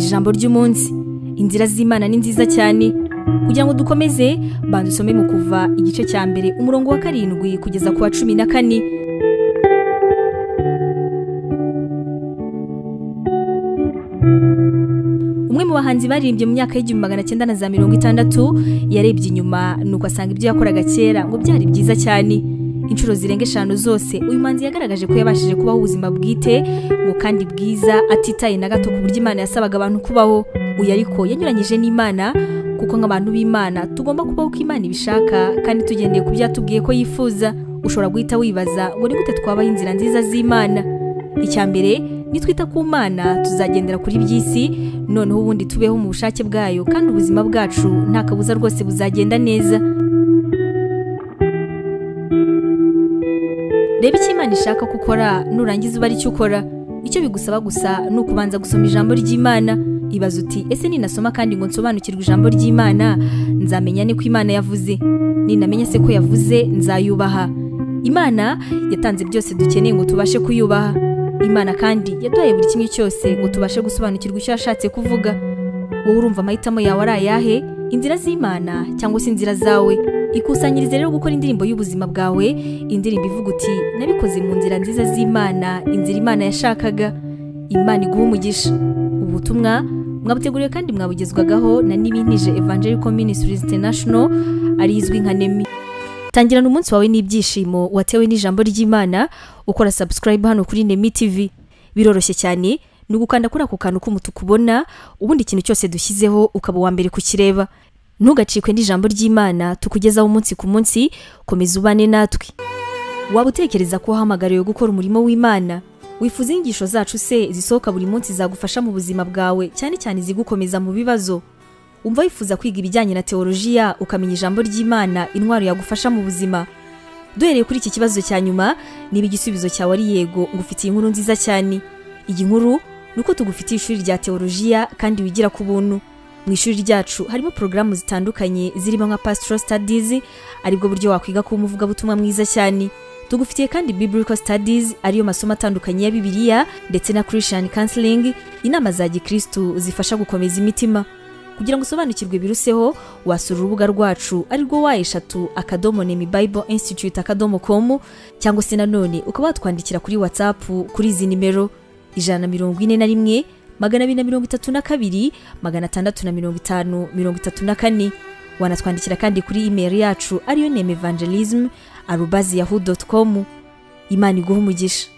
ijambo ry'umunsi inzira z'imana ni nziza cyane kugira ngo dukomeze banza usome mu kuva igice cya mbere umurongo wa karindwi kugeza ku wa cumi na kane umwe mu bahanzi baririmbye mu myaka y'igihumbi magana cyenda na za mirongo itandatu yarebye inyuma nuko asanga ibyo yakoraga kera ngo byari byiza cyane inshuro zirenga eshanu zose uyu muhanzi yagaragaje ko yabashije kubaho ubuzima bwite ngo kandi bwiza atitaye na gato ku buryo imana yasabaga abantu kubaho uyu ariko yanyuranyije n'imana kuko nk'abantu b'imana tugomba kubaho uko imana ibishaka kandi tugendeye ku byo yatubwiye ko yifuza ushobora guhita wibaza ngo ni gute twabaho inzira nziza z'imana icya mbere nitwita ku mana tuzagendera kuri by'isi noneho ubundi tubeho mu bushake bwayo kandi ubuzima bwacu nta kabuza rwose buzagenda neza reba icyo imana ishaka ko ukora nurangiza uba icyo ukora icyo bigusaba gusa ni ukubanza gusoma ijambo ry'imana ibaza uti ese ninasoma kandi ngo nsobanukirwe ijambo ry'imana nzamenya ni ko imana yavuze ninamenya se ko yavuze nzayubaha imana yatanze byose dukeneye ngo tubashe kuyubaha imana kandi yaduhaye buri kimwe cyose ngo tubashe gusobanukirwa icyo yashatse kuvuga wowe urumva amahitamo yawe ari ayahe inzira z'imana cyangwa se inzira zawe ikusanyirize rero gukora indirimbo y'ubuzima bwawe indirimbo ivuga uti nabikoze mu nzira nziza z'imana inzira imana yashakaga imana iguha umugisha ubutumwa mwabuteguriwe kandi mwabugezwagaho na n'ibintije evangelical ministries international arizwi nka nemi tangirana umunsi wawe n'ibyishimo watewe n'ijambo ry'imana ukora subscribe hano kuri nemi tv biroroshye cyane ni ugukanda kuri ako kantu k'umutuku ubona ubundi ikintu cyose dushyizeho ukaba uwa mbere kukireba ntugacikwe n'ijambo ry'imana tukugezaho umunsi ku munsi komeza ubane natwe waba utekereza ko wahamagariwe gukora umurimo w'imana wifuza inyigisho zacu se zisohoka buri munsi zagufasha mu buzima bwawe cyane cyane izigukomeza mu bibazo umva wifuza kwiga ibijyanye na teolojiya ukamenya ijambo ry'imana intwaro yagufasha mu buzima duhereye kuri iki kibazo cya nyuma niba igisubizo cyawe ari yego ngufitiye inkuru nziza cyane iyi nkuru ni uko tugufitiye ishuri rya teolojiya kandi wigira ku buntu mu ishuri ryacu harimo porogaramu zitandukanye zirimo nka pastoral studies aribwo buryo wakwiga kuba umuvugabutumwa mwiza cyane tugufitiye kandi biblical studies ariyo masomo atandukanye ya bibiliya ndetse na christian counseling inama za gikristu zifasha gukomeza imitima kugira ngo usobanukirwe biruseho wasura urubuga rwacu arirwo wa eshatu akadomo nemi bible institute akadomo com cyangwa se nanone ukaba watwandikira kuri whatsapp kuri izi nimero ijana na mirongo ine na rimwe magana abiri na mirongo itatu na kabiri magana atandatu na mirongo itanu mirongo itatu na kane wanatwandikira kandi kuri email yacu ariyo nemi evangelism arubazi yahoo com imana iguha umugisha